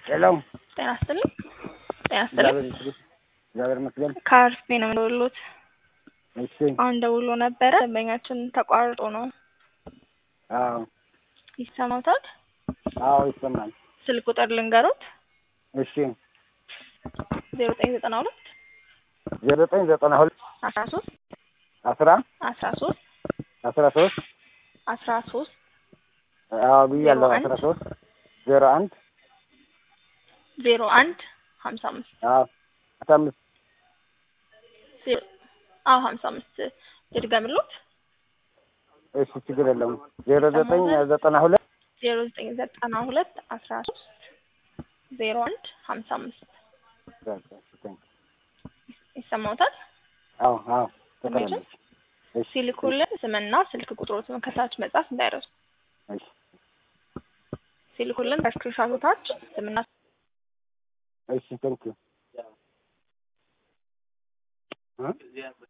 ሄሎ ጤና ይስጥልኝ። ጤና ይስጥልኝ። እግዚአብሔር ይመስገን። ከአርፌ ነው የምደውልዎት። እሺ አሁን ደውሎ ነበረ። ደንበኛችን ተቋርጦ ነው። አዎ ይሰማዎታል? አዎ ይሰማል። ስልክ ቁጥር ልንገሮት። እሺ ዜሮ ዘጠኝ ዘጠና ሁለት ዜሮ ዘጠኝ ዘጠና ሁለት አስራ ሶስት አስራ አስራ ሶስት አስራ ሶስት አስራ ሶስት አዎ ብያለሁ። ዜሮ አንድ አስራ ሶስት ዜሮ አንድ ዜሮ አንድ ሀምሳ አምስት አዎ አስራ አምስት ዜሮ አዎ ሀምሳ አምስት ልድገምልዎት። እሺ ችግር የለውም። ዜሮ ዘጠኝ ዘጠና ሁለት ዜሮ ዘጠኝ ዘጠና ሁለት አስራ ሶስት ዜሮ አንድ ሀምሳ አምስት ይሰማዎታል? አዎ አዎ ተቀበለች። እሺ ሲልኩልን ስምና ስልክ ቁጥሮትን ከታች መጻፍ እንዳይረሱ። እሺ ሲልኩልን ከስክሪንሾቱ ታች ስምና እሺ ቴንኪው